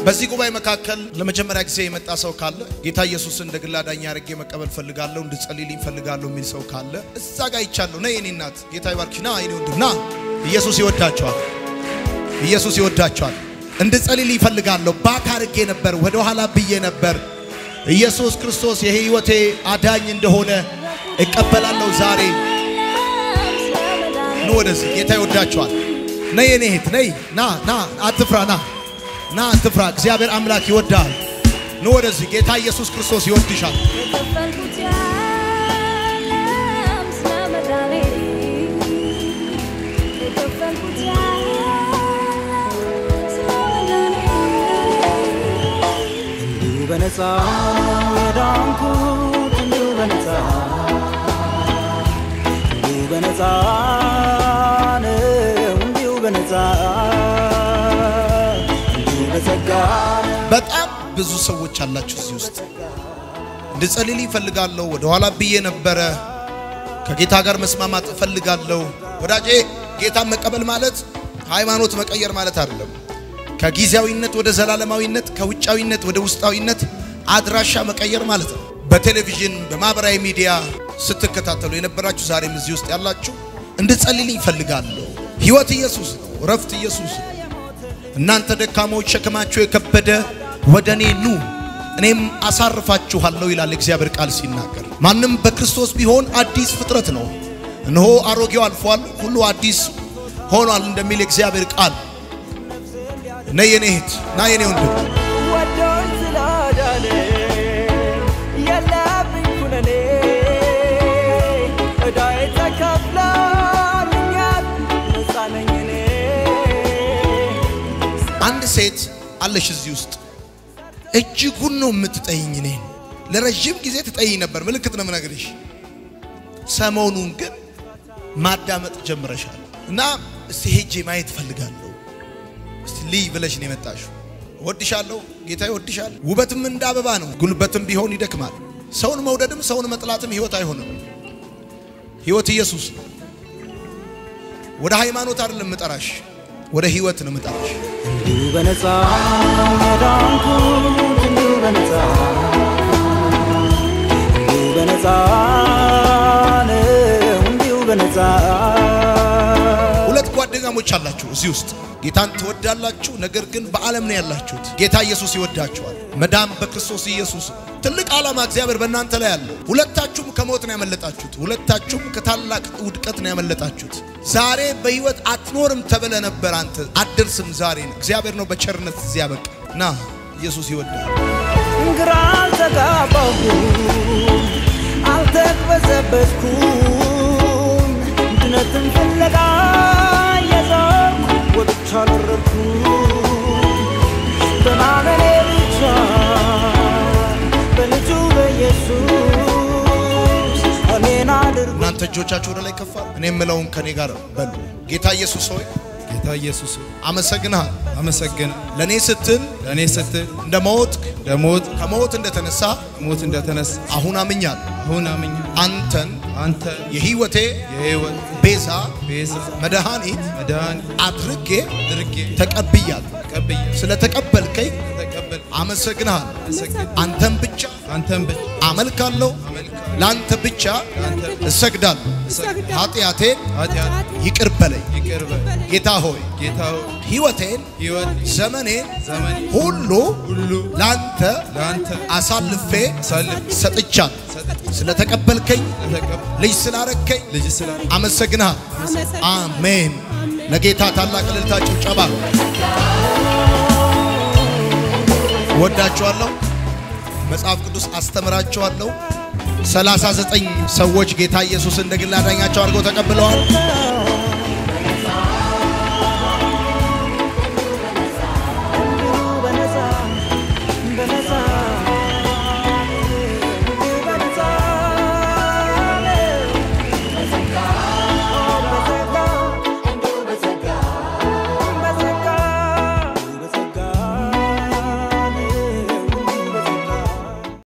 በዚህ ጉባኤ መካከል ለመጀመሪያ ጊዜ የመጣ ሰው ካለ ጌታ ኢየሱስን እንደ ግል አዳኝ አድርጌ መቀበል ፈልጋለሁ፣ እንድጸልይልኝ ፈልጋለሁ የሚል ሰው ካለ እዛ ጋር ይቻለሁ። ና የኔ እናት ጌታ ይባርክሽ። ና የኔ ወንድም ና። ኢየሱስ ይወዳቸዋል። ኢየሱስ ይወዳቸዋል። እንድጸልይልኝ ፈልጋለሁ። ባክ አድርጌ ነበር፣ ወደ ኋላ ብዬ ነበር። ኢየሱስ ክርስቶስ የህይወቴ አዳኝ እንደሆነ እቀበላለሁ ዛሬ። ኑ ወደዚህ። ጌታ ይወዳቸዋል። ነይ የኔ እህት ነይ። ና ና፣ አትፍራ ና ና አትፍራ። እግዚአብሔር አምላክ ይወዳል። ኑ ወደዚህ። ጌታ ኢየሱስ ክርስቶስ ይወድሻል። የከፈልኩት ያለም ስለ መዳኔ የከፈልኩት ያለም ስለ መዳኔ እንዲሁ በነፃ የዳንኩት እንዲሁ በነፃ እንዲሁ በነፃ ነው እንዲሁ በነፃ እንዲሁ በጸጋ ነው። በጣም ብዙ ሰዎች አላችሁ እዚህ ውስጥ እንድጸልይልኝ እፈልጋለሁ። ወደ ኋላ ብዬ ነበረ። ከጌታ ጋር መስማማት እፈልጋለሁ። ወዳጄ ጌታን መቀበል ማለት ሃይማኖት መቀየር ማለት አይደለም። ከጊዜያዊነት ወደ ዘላለማዊነት፣ ከውጫዊነት ወደ ውስጣዊነት አድራሻ መቀየር ማለት ነው። በቴሌቪዥን በማህበራዊ ሚዲያ ስትከታተሉ የነበራችሁ ዛሬም እዚህ ውስጥ ያላችሁ እንድጸልይልኝ እፈልጋለሁ። ህይወት ኢየሱስ ነው። እረፍት ኢየሱስ ነው። እናንተ ደካሞች ሸክማችሁ የከበደ ወደ እኔ ኑ እኔም አሳርፋችኋለሁ ይላል እግዚአብሔር ቃል ሲናገር። ማንም በክርስቶስ ቢሆን አዲስ ፍጥረት ነው፣ እነሆ አሮጌው አልፏል፣ ሁሉ አዲስ ሆኗል እንደሚል የእግዚአብሔር ቃል። ነይ የኔ እህት ና የኔ ወንድም ወዶኝ ስላዳነ የለብኝ ኩነኔ ዕዳዬ ተከፍሎልኛል ነፃ ነኝ እኔ አንድ ሴት አለሽ እዚህ ውስጥ እጅጉን ነው የምትጠይኝ። እኔን ለረዥም ጊዜ ትጠይኝ ነበር። ምልክት ነው የምነግርሽ። ሰሞኑን ግን ማዳመጥ ጀምረሻል እና እስቲ ሄጄ ማየት እፈልጋለሁ። እስቲ ልይ ብለሽ ነው የመጣሽው። እወድሻለሁ፣ ጌታ ይወድሻል። ውበትም እንደ አበባ ነው፣ ጉልበትም ቢሆን ይደክማል። ሰውን መውደድም ሰውን መጥላትም ህይወት አይሆንም። ህይወት ኢየሱስ ነው። ወደ ሃይማኖት አይደለም ምጠራሽ፣ ወደ ህይወት ነው ምጠራሽ። እንዲሁ በነፃ የዳንኩት እንዲሁ በነፃ እንዲሁ በነፃ ነው እንዲሁ በነፃ ሁለት ጓደኛሞች አላችሁ እዚህ ውስጥ ጌታን ትወዳላችሁ፣ ነገር ግን በዓለም ነው ያላችሁት። ጌታ ኢየሱስ ይወዳችኋል። መዳን በክርስቶስ ኢየሱስ ነው። ትልቅ ዓላማ እግዚአብሔር በእናንተ ላይ አለው። ሁለታችሁም ከሞት ነው ያመለጣችሁት። ሁለታችሁም ከታላቅ ውድቀት ነው ያመለጣችሁት። ዛሬ በህይወት አትኖርም ተብለ ነበር። አንተ አትደርስም። ዛሬ ነው እግዚአብሔር ነው በቸርነት እዚያ በቃ ና ኢየሱስ ይወዳል። ግራ አልተጋባሁም አልተቅበዘበዝኩም ድነትን ፍለጋ የዞርኩ ወጥቻ አልወረድኩም በማመኔ ብቻ በልጁ በኢየሱስ እኔን አድርጎ እናንተ እጆቻችሁ ወደ ላይ ከፋ እኔ የምለውን ከኔ ጋር በሉ። ጌታ ኢየሱስ ሆይ ጌታ ኢየሱስ ሆይ አመሰግንሃል። አመሰግን ለእኔ ስትል ለእኔ ስትል እንደ ሞትክ ለሞት ከሞት እንደተነሳ ሞት እንደተነሳ አሁን አምኛለሁ። አሁን አምኜ አንተን አንተ የህይወቴ የሕይወት ቤዛ ቤዛ መድኃኒት መድኃኒት አድርጌ አድርጌ ተቀብያለሁ። ተቀብዬ ስለተቀበልከኝ ተቀበል አመሰግንሃል። አመሰግን አንተን ብቻ አንተን ብቻ አመልካለሁ። አመልካለሁ ለአንተ ብቻ ለአንተ እሰግዳለሁ። እሰግዳለሁ። ኃጢአቴን ኃጢአት ይቅር በለኝ ይቅር በል ጌታ ሆይ ጌታ ሆይ ሕይወቴን ሕይወት ዘመኔን ዘመን ሁሉ ሁሉ ለአንተ ለአንተ አሳልፌ አሳልፌ ሰጥቻለሁ። ሰጥቼ ስለተቀበልከኝ ለተቀበል ልጅ ስላረከኝ ልጅ ስላለ አመሰግንሃል። አሜን። ለጌታ ታላቅ እልልታ ጭብጨባ። ወዳችኋለሁ። መጽሐፍ ቅዱስ አስተምራችኋለሁ። 39 ሰዎች ጌታ ኢየሱስ እንደ ግል አዳኛቸው አድርገው ተቀብለዋል።